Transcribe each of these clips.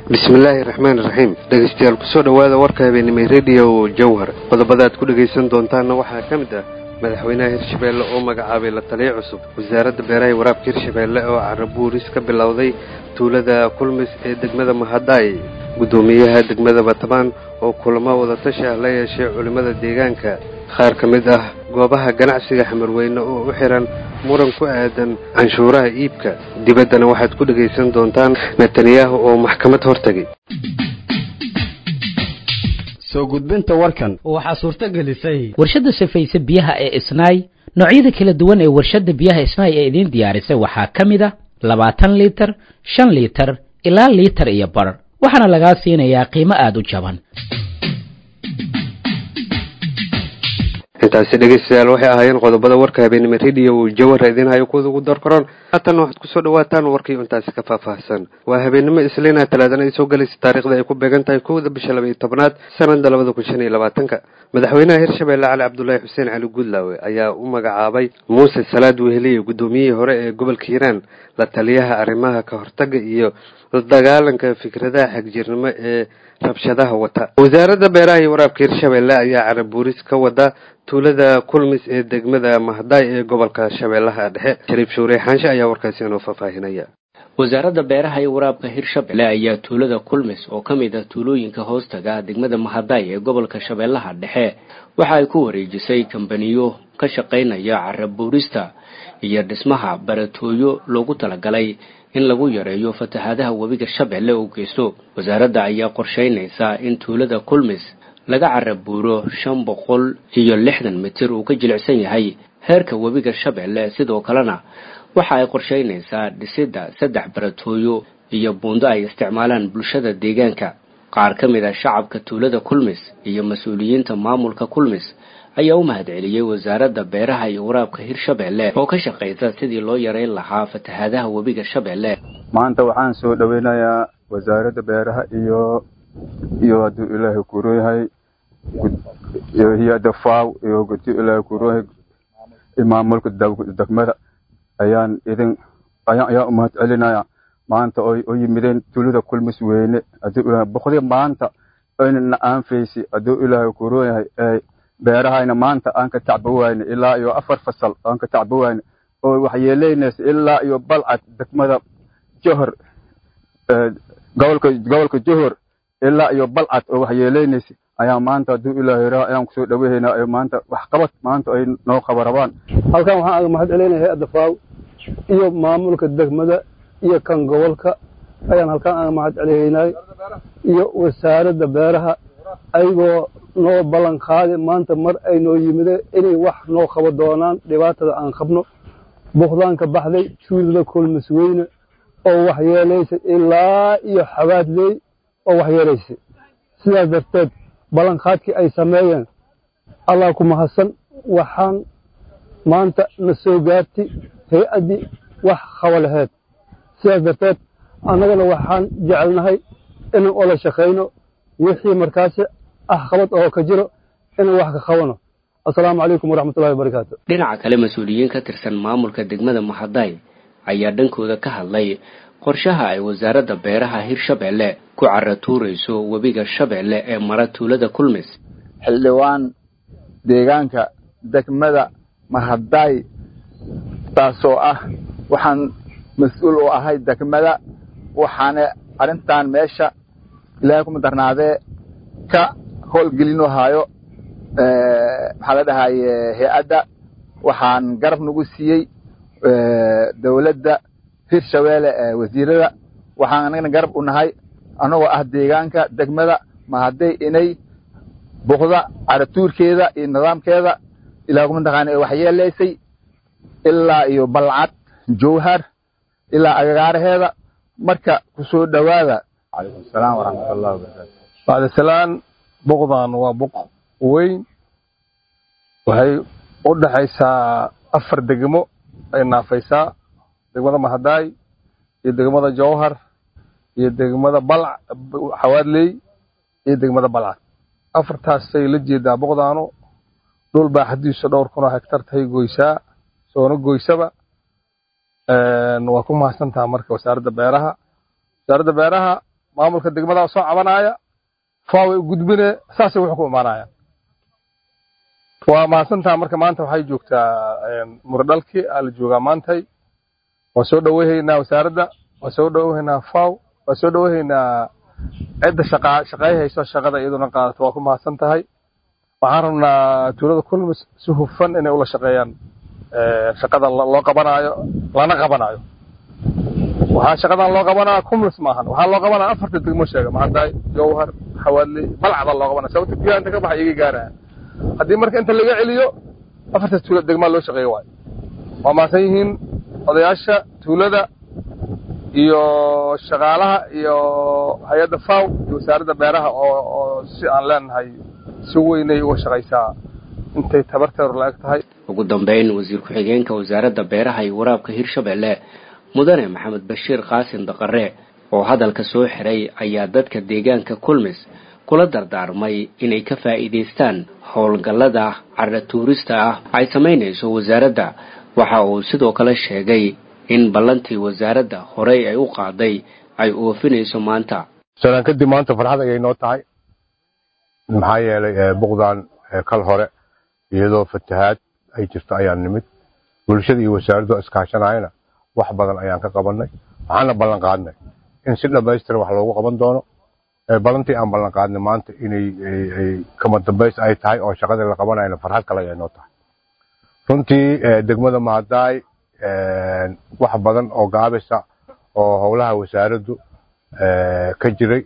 bismillaahi raxmaan iraxiim dhegeystayaal kusoo dhowaada warka habeenimay rediyo jowhar qodobada aad ku dhegaysan doontaanna waxaa ka mid ah madaxweynaha hirshabeelle oo magacaabay la taliyo cusub wasaaradda beeraha iyo waraabka hirshabeelle oo carabuuris ka bilowday tuulada kulmis ee degmada mahadaay guddoomiyaha degmada batabaan oo kulamo wadatashi ah la yeeshay culimmada deegaanka qaar ka mid ah goobaha ganacsiga xamarweyne oo u xihan muran ku aadan canshuuraha iibka dibaddana waxaad ku dhegaysan doontaan netanyahu oo maxkamad hortegay soo gudbinta warkan waxaa suurto gelisay warshadda safayse biyaha ee isnaay noocyada kala duwan ee warshadda biyaha isnaay ee idiin diyaarisay waxaa ka mid a labaatan liitar shan liitar ilaa liitar iyo bar waxaana lagaa siinayaa qiimo aada u jaban intaasi dhegeystayaal waxay ahaayeen qodobada warka habeenimo rediyo jawhara idiin hayo kuwada ugu dar koron haatan waxaad kusoo dhawaataan warkii intaasi ka faahfaahsan waa habeenimo isliina talaadana ay soo gelaysa taariikhda ay ku beegan tahay kowda bisha laba iyo tobnaad sanada labada kun shan iyo labaatanka madaxweynaha hirshabeelle cali cabdulaahi xuseen cali guudlaawe ayaa u magacaabay muuse salaad weheliye guddoomiyihii hore ee gobolka hiiraan la taliyaha arrimaha ka hortaga iyo la dagaalanka fikradaha xagjirnimo ee rabshadaha wata wasaaradda beeraha iyo waraabka hirshabeelle ayaa carabuuris ka wada tuulada kulmis ee degmada mahdaay ee gobolka shabeellaha dhexe shariif shuure xaanshe ayaa warkaasi inoo faahfaahinaya wasaaradda beeraha iyo waraabka hirshabelle ayaa tuulada kulmis oo ka mid ah tuulooyinka hoostaga degmada mahadaay ee gobolka shabeellaha dhexe waxa ay ku wareejisay kambaniyo ka shaqaynaya carabuurista iyo dhismaha baratooyo loogu talagalay in lagu yareeyo fatahaadaha webiga shabeelle uu geysto wasaaradda ayaa qorsheynaysaa in tuulada kulmis laga carabuuro shan boqol iyo lixdan mitir uu ka jilicsan yahay heerka webiga shabeelle sidoo kalena waxa ay qorsheynaysaa dhisidda saddex baratooyo iyo buundo ay isticmaalaan bulshada deegaanka qaar ka mid a shacabka tuulada kulmis iyo mas-uuliyiinta maamulka kulmis ayaa u mahadceliyey wasaaradda beeraha iyo waraabka hirshabeelle oo ka shaqaysa sidii loo yareyn lahaa fatahaadaha webiga shabeelle maanta waxaan soo dhoweynayaa wasaaradda beeraha iyo iyo hadduu ilaahay kuroyahay iyo hay-adda faw iyo hadduu ilaahay kuroyahay maamulka degmada ayaan idin ayaan ayaan umahad celinaya maanta oy u yimideen tuulada kulmis weyne hadduu ilaahay boqdii maanta aynana aanfaysi hadduu ilaahay kuroyahay ee beerahayna maanta aan ka tacba wayne ilaa iyo afar fasal aan ka tacba wayne oo waxyeeleynaysa ilaa iyo balcad degmada johor gobolka gobolka johor ilaa iyo balcad oo waxyeeleynaysa ayaa maanta hadduu ilaahay raa ayaan kusoo dhawehaynaa ayo maanta waxqabad maanta ay noo qabarabaan halkan waxaan aga mahad celinaya hay-adda faaw iyo maamulka degmada iyo kan gobolka ayaan halkan aga mahad celihaynay iyo wasaaradda beeraha ayagoo noo ballan qaadi maanta mar ay noo yimide inay wax noo qabo doonaan dhibaatada aan qabno buqdaan ka baxday tuulada kulmis weyne oo waxyeelaysa ilaa iyo xabaadley oo waxyeelaysa sidaas darteed ballanqaadkii ay sameeyeen allah ku mahadsan waxaan maanta na soo gaartay hay-addii wax qabo laheyd sidaas darteed annagana waxaan jecelnahay inaan ola shaqayno wixii markaasi ah qabad oo ka jiro inaan wax ka qabano assalaamu calaykum waraxmatullahi wabarakaatu dhinaca kale mas-uuliyiin ka tirsan maamulka degmada mahadaay ayaa dhankooda ka hadlay qorshaha ay wasaaradda beeraha hirshabeelle ku caratuurayso webiga shabeelle ee mara tuulada kulmis xildhibaan deegaanka degmada mahadaay taasoo ah waxaan mas-uul u ahay degmada waxaana arrintan meesha ilaahay kuma darnaadee ka howlgelinu haayo maxaa la dhahaye hay-adda waxaan garab nagu siiyey dowladda hirshabeelle ee wasiirada waxaan anagana garab u nahay annagoo ah deegaanka degmada mahadday inay buqda caratuurkeeda iyo nidaamkeeda ilaa kuma taqaana ee waxyeelaysay ilaa iyo balcad jowhar ilaa agagaaraheeda marka ku soo dhowaada calaykum asalaam waraxmatullahi wabarakaatu bacdisalaan buqdan waa buq weyn waxay u dhaxaysaa afar degmo ay naafaysaa degmada mahadaay iyo degmada jowhar iyo degmada balc xawaadley iyo degmada balcad afartaasay la jeedaa buqdaanu dhul baa xadiisu dhowr kunoo hektar tahay goysaa soona goysaba waa ku mahadsantaha marka wasaaradda beeraha wasaaradda beeraha maamulka degmada soo cabanaya faaway u gudbine saasay wuxuu ku imaanaya waa mahadsantaha marka maanta waxay joogtaa muradhalki aa la joogaa maantay waan soo dhoweyhaynaa wasaaradda waan soo dhoweyhaynaa faw waan soo dhoweyhaynaa cidda shaqa shaqeey hayso shaqada iyaduna qaadato waa ku mahadsan tahay waxaan rabnaa tuulada kulmis si hufan inay ula shaqeeyaan shaqada loo qabanaayo lana qabanaayo waxaa shaqadan loo qabanaa kumlis maahan waxaa loo qabanaa afarta degmo sheega maxadaay jowhar xawaadli balcada loo qabanaa sababta biyaha inta ka baxa iga gaaraya haddii marka inta laga celiyo afarta tuula degmaa loo shaqeeyo waayo waa mahadsan yihiin odayaasha tuulada iyo shaqaalaha iyo hay-adda faw iyo wasaaradda beeraha oo oo si aan leenahay si weynay uga shaqaysaa intay tabarteedu la eg tahay ugu dambeyn wasiir ku-xigeenka wasaaradda beeraha iyo waraabka hirshabelle mudane maxamed bashiir qaasim daqare oo hadalka soo xiray ayaa dadka deegaanka kulmis kula dardaarmay inay ka faa'iidaystaan howlgallada carra tuurista ah ay samaynayso wasaaradda waxa uu sidoo kale sheegay in ballantii wasaaradda horey ay u qaaday ay oofinayso maanta sanaan kadib maanta farxad ayay noo tahay maxaa yeelay buqdan kal hore iyadoo fatahaad ay jirto ayaan nimid bulshada iyo wasaaraddu iskaashanayana wax badan ayaan ka qabannay waxaana ballan qaadnay in si dhammaystiran wax loogu qaban doono ballantii aan ballan qaadnay maanta inay kama dambays ay tahay oo shaqadii la qabanayna farxad kale ayay noo tahay runtii degmada mahadaay wax badan oo gaabisa oo howlaha wasaaraddu ka jiray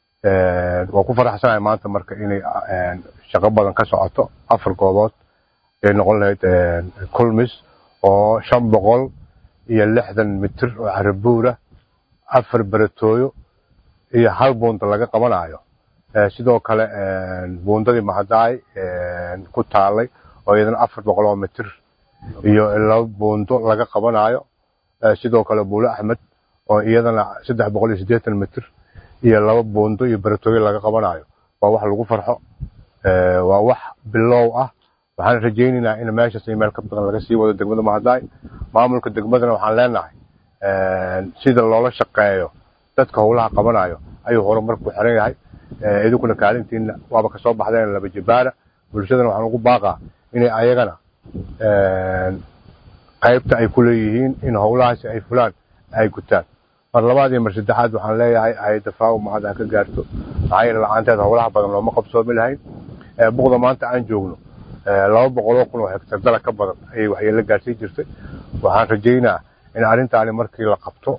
waa ku faraxsanahay maanta marka inay shaqo badan ka socoto afar goobood ay noqon lahayd kulmis oo shan boqol iyo lixdan mitir oo carabuura afar beretooyo iyo hal buunda laga qabanayo sidoo kale buundadii mahadaay ku taalay oo iyadana afar boqol oo mitir iyo laba buundo laga qabanayo sidoo kale buulo axmed oo iyadana saddex boqol iyo siddeetan mitir iyo laba buundo iyo beretooyo laga qabanayo waa wax lagu farxo waa wax bilow ah waxaan rajaynaynaa in meeshaas iyo meel ka badan laga sii wado degmada mahadaay maamulka degmadana waxaan leenahay sida loola shaqeeyo dadka howlaha qabanayo ayuu horumar ku xiran yahay idinkuna kaalintiina waaba kasoo baxdeen laba jibaara bulshadana waxaan ugu baaqaa inay ayagana qaybta ay ku leeyihiin in howlahaasi ay fulaan ay gutaan mar labaad iyo mar saddexaad waxaan leeyahay hay-adda faawo mahad ha ka gaarto maxaa yeele la-aanteed howlaha badan looma qabsoomi lahayn buqda maanta aan joogno laba boqoloo kun oo hektar dalag ka badan ayay waxyeelo gaarsiin jirtay waxaan rajaynaa in arrintaani markii la qabto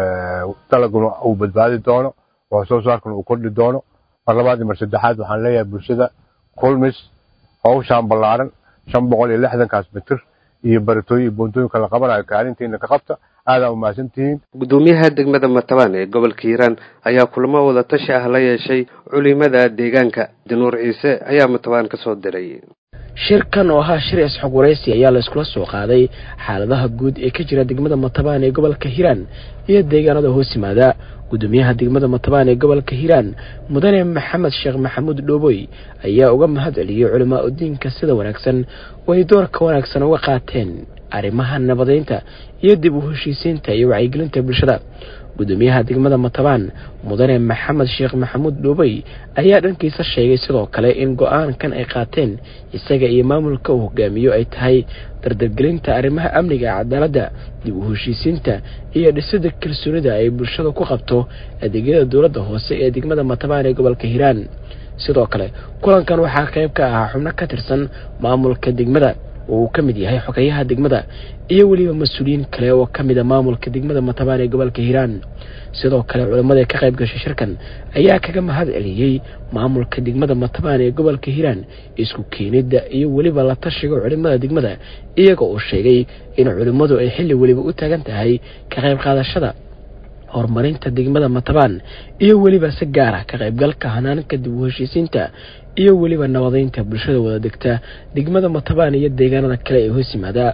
dalaguna uu badbaadi doono oo soo saarkuna uu kordhi doono mar labaad iyo mar saddexaad waxaan leeyahay bulshada kulmis hawshaan ballaaran shan boqol iyo lixdankaas mitir iyo baratooyin iyo buuntooyinka la qabanayo kaalintiina ka qabta aadaa umahadsan tihiin gudoomiyaha degmada matabaan ee gobolka hiiraan ayaa kulamo wada tashi ah la yeeshay culimada deegaanka januur ciise ayaa matabaan ka soo diray shirkan oo ahaa shir isxog waraysi ayaa la iskula soo qaaday xaaladaha guud ee ka jira degmada matabaan ee gobolka hiiraan iyo deegaanada hoos yimaada gudoomiyaha degmada matabaan ee gobolka hiiraan mudane maxamed sheekh maxamuud dhooboy ayaa uga mahad celiyey culimaa udiinka sida wanaagsan oo ay doorka wanaagsan uga qaateen arrimaha nabadeynta iyo dib u heshiisiinta iyo wacyigelinta bulshada gudoomiyaha degmada matabaan mudane maxamed sheekh maxamuud dhuubey ayaa dhankiisa sheegay sidoo kale in go-aankan ay qaateen isaga iyo maamulka uu hogaamiyo ay tahay dardargelinta arrimaha amniga cadaaladda dib u heshiisiinta iyo dhisida kalsoonida ay bulshada ku qabto adeegyada dowladda hoose ee degmada matabaan ee gobolka hiiraan sidoo kale kulankan waxaa qayb ka ahaa xubno ka tirsan maamulka degmada oo uu ka mid yahay xogeyaha degmada iyo weliba mas-uuliyiin kale oo ka mid a maamulka degmada matabaan ee gobolka hiiraan sidoo kale culimmada ka qayb gashay shirkan ayaa kaga mahad celiyey maamulka degmada matabaan ee gobolka hiiraan isku keenidda iyo weliba la tashiga culimmada degmada iyaga oo sheegay in culimmadu ay xilli weliba u taagan tahay ka qayb qaadashada horumarinta degmada matabaan iyo weliba si gaara ka qaybgalka hanaanka dib u heshiisiinta iyo weliba nabadeynta bulshada wada degta degmada matabaan iyo deegaanada kale ee hoos yimaada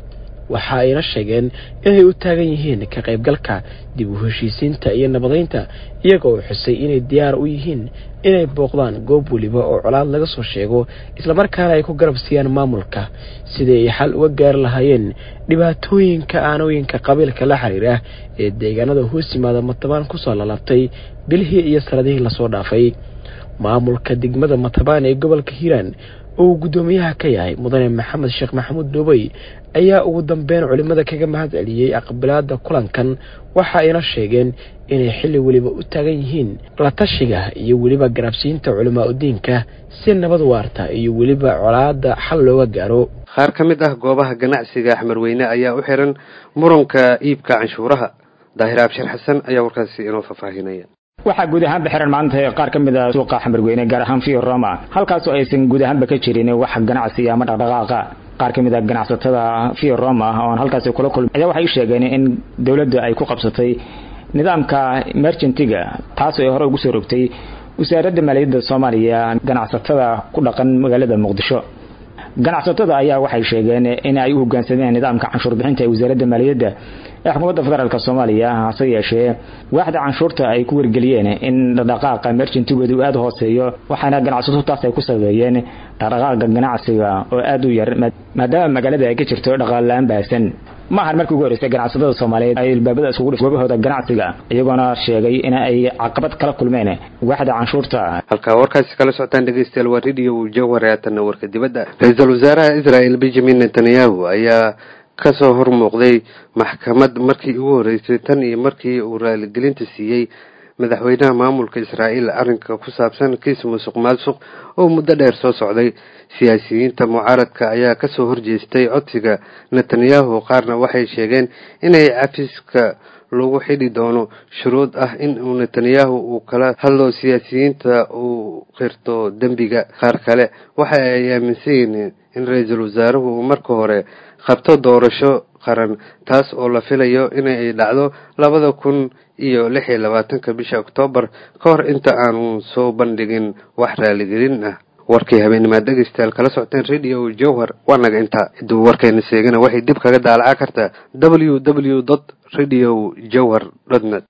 waxa ayna sheegeen inay u taagan yihiin ka qaybgalka dib u heshiisiinta iyo nabadaynta iyagoo xusay inay diyaar u yihiin inay booqdaan goob weliba oo colaad laga soo sheego islamarkaana ay ku garab siiyaan maamulka sidii ay xal uga gaari lahaayeen dhibaatooyinka aanooyinka qabiilka la xiriira ee deegaanada hoos yimaada matabaan kusoo lalaabtay bilihii iyo sanadihii lasoo dhaafay maamulka degmada matabaan ee gobolka hiiraan oo uu guddoomiyaha ka yahay mudane maxamed sheekh maxamuud dhoobey ayaa ugu dambeyn culimmada kaga mahad celiyey aqbilaada kulankan waxa ayna sheegeen inay xilli weliba u taagan yihiin la tashiga iyo weliba garabsiinta culimaa udiinka si nabad waarta iyo weliba colaada xal looga gaaro qaar ka mid ah goobaha ganacsiga axmed weyne ayaa u xiran muranka iibka canshuuraha daahir abshir xasan ayaa warkaasi inoo faahfaahinaya waxaa guud ahaanba xiran maanta qaar ka mid a suuqa xamarweyne gaar ahaan fio roma halkaasoo aysan guud ahaanba ka jirin wax ganacsi ama dhaqdhaqaaqa qaar ka mid a ganacsatada fio roma oon halkaasi kula kulmay ayaa waxay u sheegeen in dowladda ay ku qabsatay nidaamka merchantiga taasoo ay hore ugu soo rogtay wasaaradda maaliyadda soomaaliya ganacsatada ku dhaqan magaalada muqdisho ganacsatada ayaa waxay sheegeen in ay u hogaansameen nidaamka canshuur bixinta ee wasaaradda maaliyadda ee xukuumadda federaalk soomaaliya hase yeeshee waaxda canshuurta ay ku wargeliyeen in dhaqdhaqaaqa merchantigoodu aada hooseeyo waxaana ganacsatadu taas ay ku sabeeyeen dhaqdhaqaaqa ganacsiga oo aada u yar maadaama magaalada ay ka jirto dhaqaala-aan baahsan ma ahan markii ugu horreysay ganacsatada soomaaliyeed ay ilbaabada isugu dhif goobahooda ganacsiga iyagoona sheegay in ay caqabad kala kulmeen waaxda canshuurta halkaa warkaasi kala socotaan dhegeystayaal waa radio jawhar haatanna warka dibadda ra-iisul wasaaraha israel benjamin netanyahu ayaa kasoo hor muuqday maxkamad markii ugu horreysay tan iyo markii uu raaligelinta siiyey madaxweynaha maamulka israa'iil arrinka ku saabsan kiis musuq maasuq oo muddo dheer soo socday siyaasiyiinta mucaaradka ayaa kasoo horjeestay codsiga netanyahu qaarna waxay sheegeen inay cafiska lagu xidhi doono shuruud ah in uu netanyahu uu kala hadlo siyaasiyiinta uu qirto dembiga qaar kale waxa ay aaminsan yihiin in ra-iisul wasaaruhu uu marka hore qabto doorasho qaran taas oo la filayo inay dhacdo labada kun iyo lix iyo labaatanka bisha oktoobar ka hor inta aanu soo bandhigin wax raaligelin ah warkii habeenimaad dhegeystayaal kala socoteen radio jowhar waa naga intaa ciduu warkeena seegana waxay dib kaga daalaca kartaa w w dot radio jowhar dot net